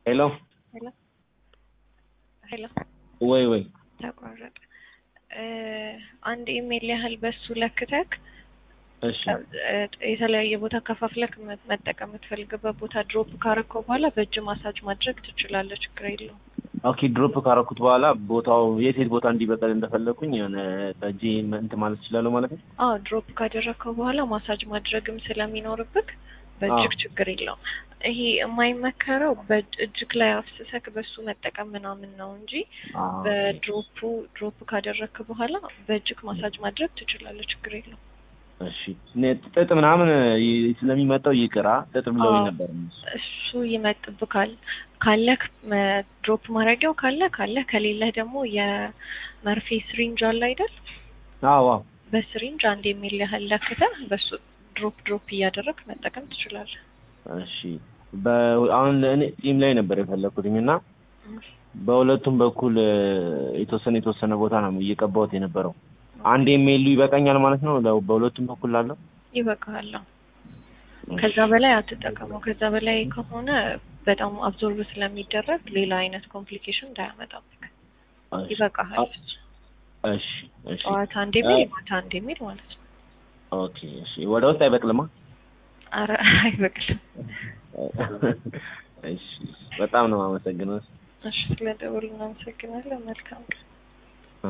ሄሎ ሄሎ ሄሎ ወይ ወይ ተቋረጠ። አንድ ኢሜል ያህል በሱ ለክተክ እሺ የተለያየ ቦታ ከፋፍለክ መ- መጠቀም የምትፈልግበት ቦታ ድሮፕ ካረከው በኋላ በእጅ ማሳጅ ማድረግ ትችላለህ። ችግር የለውም። ኦኬ ድሮፕ ካረኩት በኋላ ቦታው የት የት ቦታ እንዲበቀል እንደፈለግኩኝ የሆነ በእጄ እንትን ማለት እችላለሁ ማለት ነው። አዎ ድሮፕ ካደረግከው በኋላ ማሳጅ ማድረግም ስለሚኖርብክ በእጅግ አዎ። ችግር የለውም። ይሄ የማይመከረው በእጅግ ላይ አፍስሰክ በሱ መጠቀም ምናምን ነው እንጂ አዎ። በድሮፑ ድሮፕ ካደረግክ በኋላ በእጅግ ማሳጅ ማድረግ ትችላለህ። ችግር የለውም። እሺ እኔ ጥጥ ምናምን ይ- ስለሚመጣው ይቅራ ጥጥ ብለውኝ አዎ። ነበር። እሱ ይመጥብካል። ካለክ መ- ድሮፕ ማድረጊያው ካለ ካለ ከሌለህ ደግሞ የመርፌ ስሪንጅ አለ አይደል? አዎ አዎ። በስሪንጅ አንድ የሚል ያህል ለክተህ በሱ ድሮፕ ድሮፕ እያደረግ መጠቀም ትችላለህ። እሺ በ- አሁን እኔ ጢም ላይ ነበር የፈለኩትኝ እና በሁለቱም በኩል እ፣ የተወሰነ የተወሰነ ቦታ ነው እየቀባሁት የነበረው። አንድ የሚሉ ይበቃኛል ማለት ነው ለ- በሁለቱም በኩል ላለው ይበቃሃል። ከዛ በላይ አትጠቀመው። ከዛ በላይ ከሆነ በጣም አብዞርብ ስለሚደረግ ሌላ አይነት ኮምፕሊኬሽን እንዳያመጣብህ እሺ ይበቃሃል። እሺ እሺ ጠዋት አንድ የሚል ማታ አንድ የሚል ማለት ነው። ኦኬ እሺ ወደ ውስጥ አይበቅልማ? አረ አይበቅልም። እሺ በጣም ነው የማመሰግነው። እሺ ስለደወሉ እናመሰግናለን። መልካም ቀን።